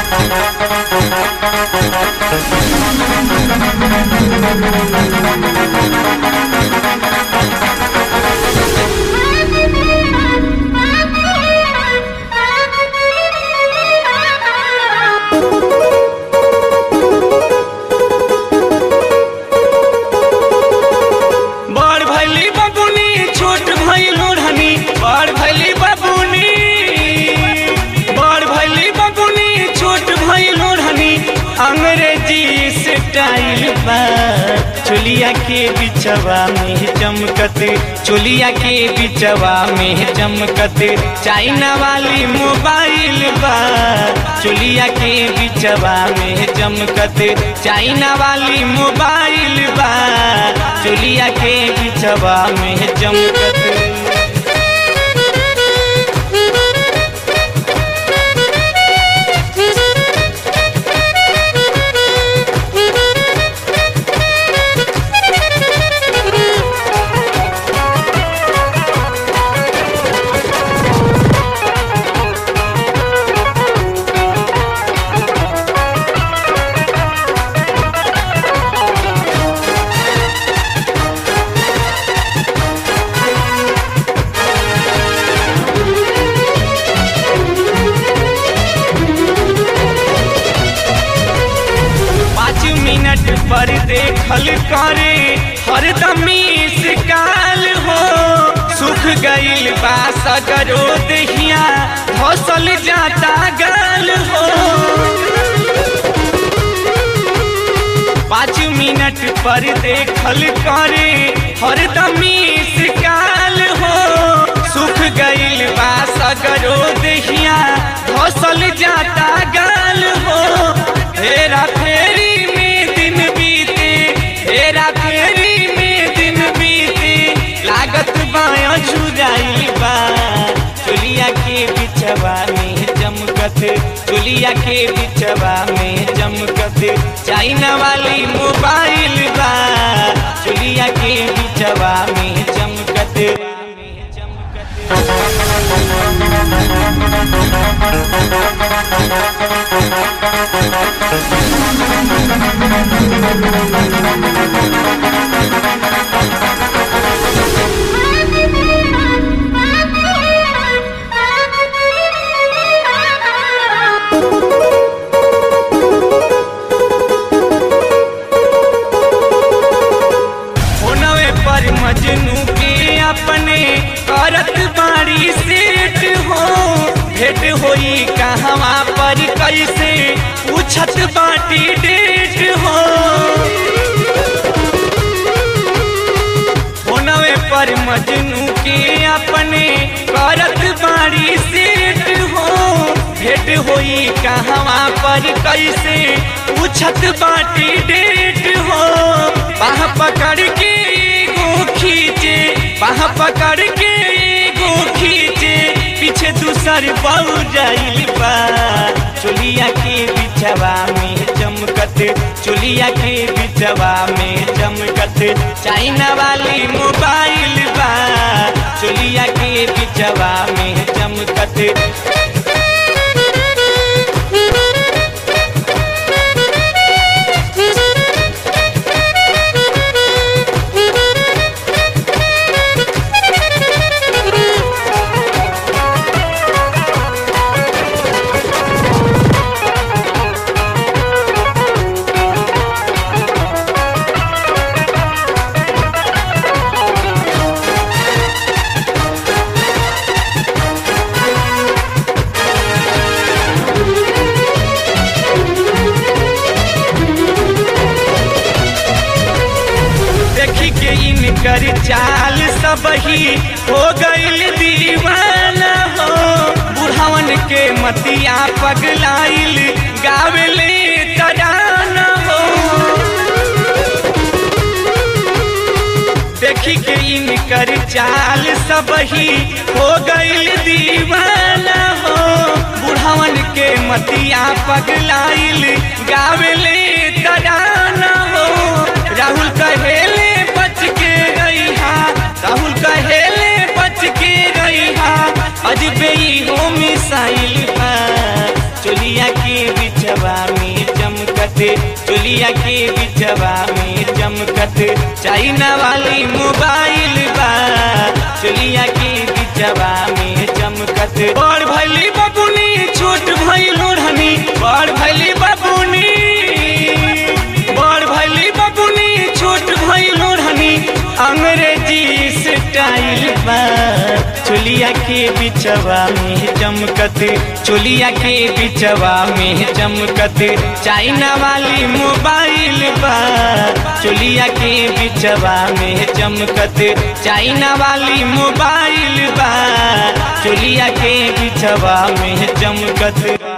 बड़ भैली बबुनी छोट भैल ओढ़नी बड़ भैली बबुनी बड़ भैली बबुनी छोट भैल ओढ़नी अंग्रेजी स्टाइल बा चोलिया के बिचवा में चमकत चोलिया के बिचवा में चमकत चाइना वाली मोबाइल बा चोलिया के बिचवा में चमकत चाइना वाली मोबाइल बा चोलिया के बिचवा में चमकत पाँच मिनट पर देखल करे हरदम काल हो सुख गईल बा सगरो दहिया फसल जाता गाल हो पाँच मिनट पर देखल करे हरदम काल हो सुख गईल बा सगरो दहिया फसल जाता गाल हो हेरा फेरी में दिन बीते हेरा फेरी में दिन बीते लागत बाया झुराई बा चुलिया के बिचवा में चमकत चुलिया के बिचवा में चमकत चाइना वाली मोबाइल बा चुलिया के बिचवा में चमकत होनवे पर मजनू के अपने करत बाड़ी सेठ हो भेट होई कहवा पर कैसे पूछत बाटी डेट हो होनवे पर मजनू के अपने करत बाड़ी सेठ हो भेट होई कहवा पर कैसे पूछत बाटी डेट हो बाह पकड़ के एगो खींचे बाह पकड़ के एगो खींचे पीछे दूसर बहु जाइल बा चोलिया के बिचवा में चमकत चोलिया के बिचवा में चमकत चाइना वाली मोबाइल बा चोलिया के बिचवा में चमकत देखी के इनकर चाल सब ही हो गईल दीवाना हो बुढ़ावन के मतिया पगलाइल गावेले तराना हो देखी के इनकर चाल सब ही हो गईल दीवाना हो बुढ़ावन के मतिया पगलाइल गावेले तराना हो राहुल कहेले बच के गई हा राहुल कहेले बच के गई हा अजबे ही हो मिसाइल बा चोलिया के बिच चोलिया के बिचवा में चमकत चाइना वाली मोबाइल बा चोलिया के बिचवा में चमकत बड़ भैली बबुनी छोट भैल ओढ़नी बड़ भैली बबुनी बड़ भैली बबुनी छोट भैल ओढ़नी अंग्रेजी स्टाइल बा चोलिया के बिचवा में चमकत चोलिया के बिचवा में चमकत चाइना वाली मोबाइल बा चोलिया के बिचवा में चमकत चाइना वाली मोबाइल बा चोलिया के बिचवा में चमकत